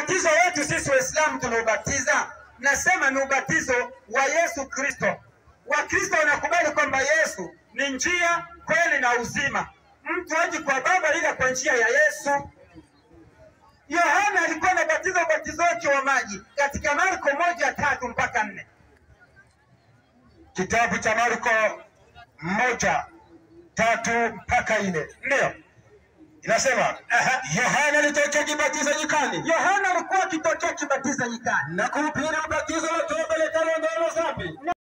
ubatizo wetu sisi Waislamu tunaobatiza, nasema ni ubatizo wa Yesu Kristo. Wakristo wanakubali kwamba Yesu ni njia, kweli na uzima. Mtu haji kwa Baba ila kwa njia ya Yesu. Yohana alikuwa anabatiza ubatizo wake wa maji katika Marko moja tatu mpaka nne. Kitabu cha Marko moja tatu mpaka nne Ndio inasema Yohana alitokea akibatiza nyikani Yohana alikuwa akitokea akibatiza nyikani na kuhubiri ubatizo wa toba letalo ndalo dhambi